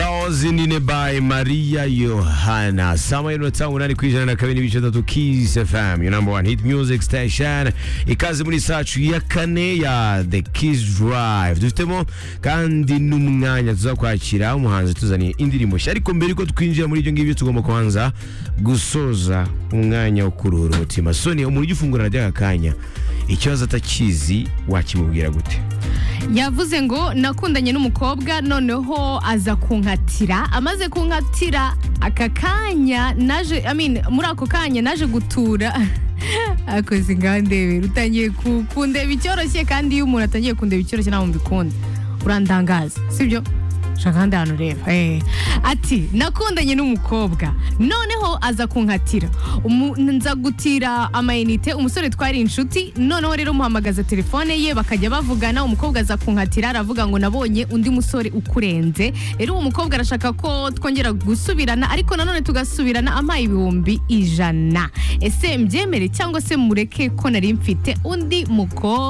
zaozi nine by maria yohana sama inota umunani ku ijana na kabiri n'ibice bitatu kiss fm your number one hit music station ikaze muri sacu ya kane ya the kiss drive dufitemo kandi n'umwanya tuzakwakira umuhanzi tuzaniye indirimbo nshya ariko mbere yuko twinjira muri ibyo ngibyo tugomba kubanza gusoza umwanya wo kuruhura umutima soni umuntu ujya ufungura ry'aka kanya ikibazo atakizi wakimubwira gute yavuze ngo nakundanye n'umukobwa noneho aza kunkatira amaze kunkatira aka kanya naje I mean, muri ako kanya naje gutura akoze ingandebe utangiye ku- kundeba icyoroshye kandi iyo umuntu atangiye kundeba icyoroshye ntabwo mbikunda urandangaza sibyo shaka ahandi hantu ureba eh. ati nakundanye n'umukobwa noneho aza kunkatira Umu- nza gutira amayinite umusore twari inshuti noneho rero muhamagaza telefone ye bakajya bavugana umukobwa aza kunkatira aravuga ngo nabonye undi musore ukurenze rero uwo mukobwa arashaka ko twongera gusubirana ariko nanone tugasubirana ampaye ibihumbi ijana ese mbyemere cyangwa se mureke ko nari mfite undi mukobwa